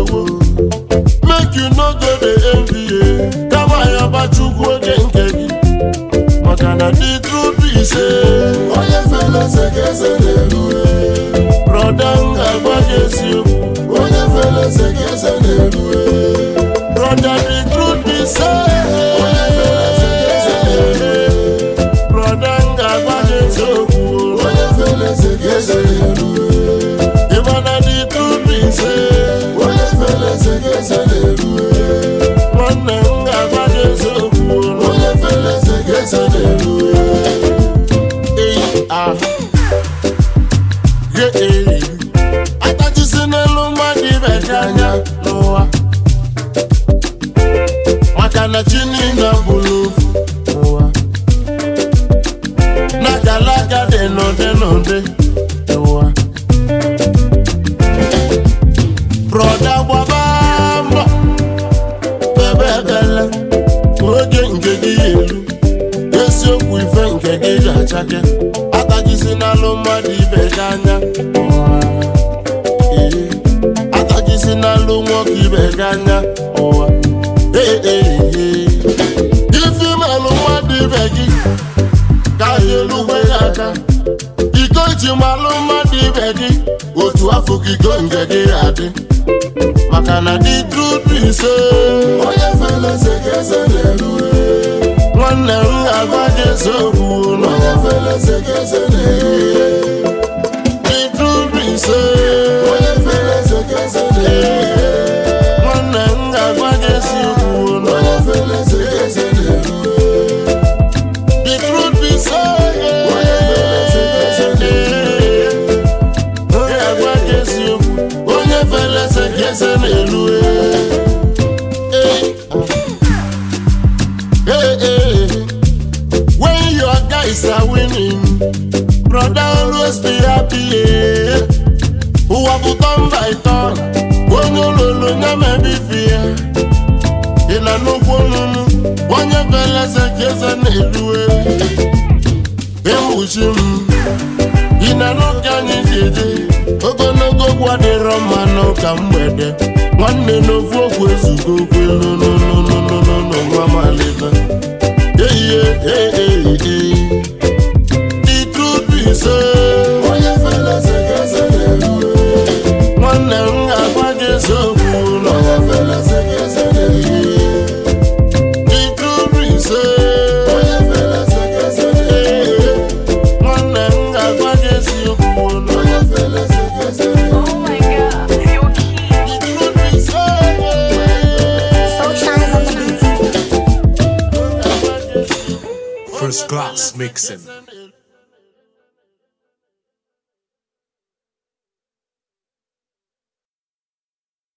wo make you no go dey envy ye kama yaba chukwu oge nke gị maka na the truth be say onye fere eze ka eze na-eru broda m ga-agwa gị eziokwu onye fere eze ka eze na-eru broda the truth be say onye fere eze ka eze na-eru broda m ga-agwa gị eziokwu onye fere eze ka eze na-eru ịmana the truth be say onye fere eze ka eze na-eru nwanne m ga-agwa gị eziokwu onye fere eze ka eze na-eru eyi ah ye eyi atachisi n'elu mmadụ ibe gị anya n'ụwa maka na chi niile bụrụ ofu n'ụwa n'akalaka dị n'ụdị n'ụdị n'ụwa brọda gbaba mbọ ebe ebele oge nke gị ya elu eziokwu ife nke gị ga-achake atajisi n'alụ mmadụ ibe gị anya ụwa. Ee, atajisi n'alụ nwoke ibe gị anya ụwa Ee, ee, ee. ife imelụ mmadụ ibe gị ka ya elugwe ya aka iko ji malụ mmadụ ibe gị otu afọ ka iko nke gị adị maka na the truth be say onye fere eze ka eze na-eru nwanne m ga-agwa gị eziokwu nọ onye fere eze ka eze na-eru the truth be say onye fere eze ka eze na-eru nwanne m ga-agwa gị eziokwu nọ onye fere eze ka eze na-eru the truth be say onye fere eze ka eze na-eru m ga-agwa gị eziokwu onye fere eze ka eze na-elu Eh. Eh, eh. when your guys are winning brother always be happy eh. ụwa bụ turn by turn onye ololo nye mebi fi ya ị na nnukwu ọnụnụ onye fere eze ka eze na-elu ewuchi m ị na n'ụka anyị ji eje ogologo okwu adịrọ mma n'ụka mgbede nwanne n'ofu okwu ezugo okwu elu n'ụlọnụnụnụ nwa malite ehihie ee the truth be say onye fere eze ka eze na-eru nwanne m ga-agwa gị eziokwu nọ onye fere eze ka eze na-eru the truth be say onye fere eze ka eze na-eru nwanne m ga-agwa gị eziokwu nọ onye fere eze ka eze na-eru Oh my god, you're cute. the truth be say So shines on the beat. First class mixing.